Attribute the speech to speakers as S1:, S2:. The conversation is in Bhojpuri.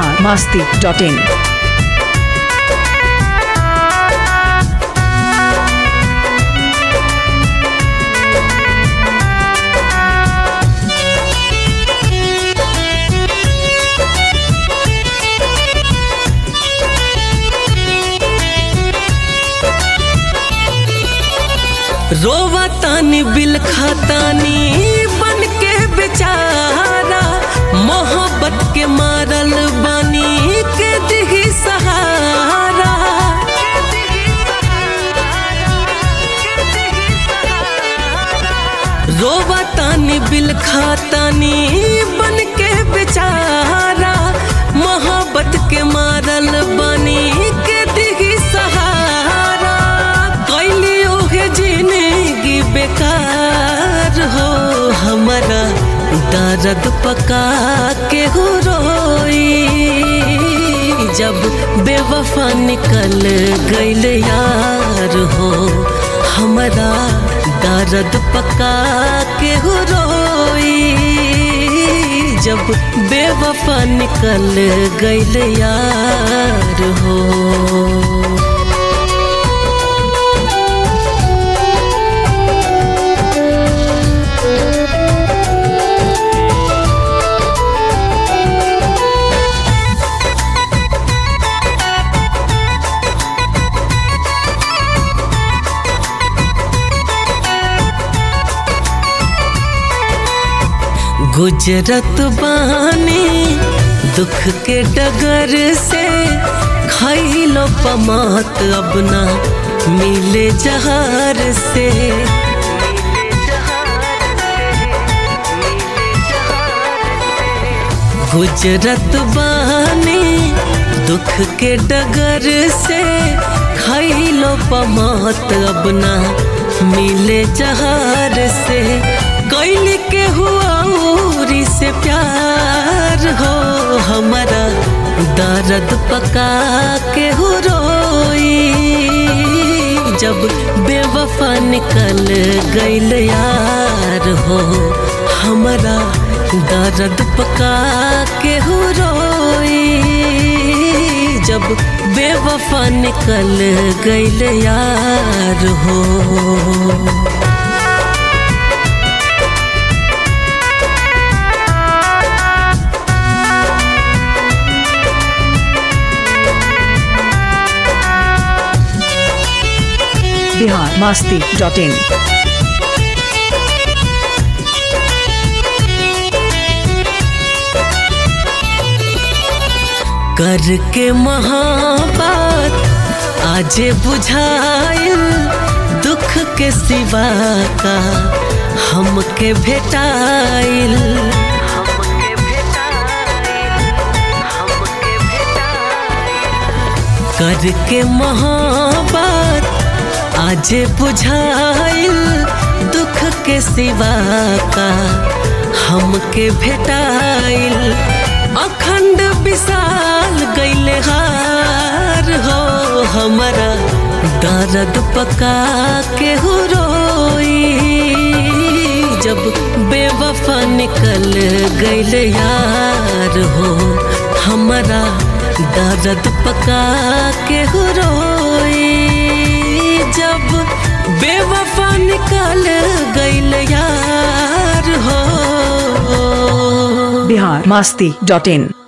S1: बिहार मास्ती डॉट इन
S2: रोवा तानी बिल खातानी बन के बेचारा मोहब्बत के मारल बानी के दिही सहारा रोवा तानी बिल खातानी बन के बेचारा मोहब्बत के मारल बानी के दिही सहारा कैली ओहे जिंदगी बेकार हो हमारा दर्द पका के हो रोई जब बेवफा निकल गईल यार हो हमारा दर्द पका के हो रोई जब बेवफा निकल गईल यार हो गुजरत बानी दुख के डगर से खैलो पमात अब ना मिले जहार से गुजरत बानी दुख के डगर से खैलो पमात अब ना मिले जहार से कैल के हुआ उरी से प्यार हो हमारा दर्द पका के हो रोई जब बेवफा निकल गईल यार हो हमारा दर्द पका के हो रोई जब बेवफा निकल गईल यार हो
S1: बिहार मास्ती डॉट इन
S2: करके महाबात आज बुझाइल दुख के सिवा का हमके भेटाइल करके महाबात आज बुझाइल दुख के सिवा का हमके भेटाइल अखंड विशाल गैले हार हो हमारा दर्द पका के हो रोई जब बेवफा निकल गैल यार हो हमारा दर्द पका के हो रोई जब बेवफा निकल गैल यार हो
S1: बिहार मास्ती डॉट इन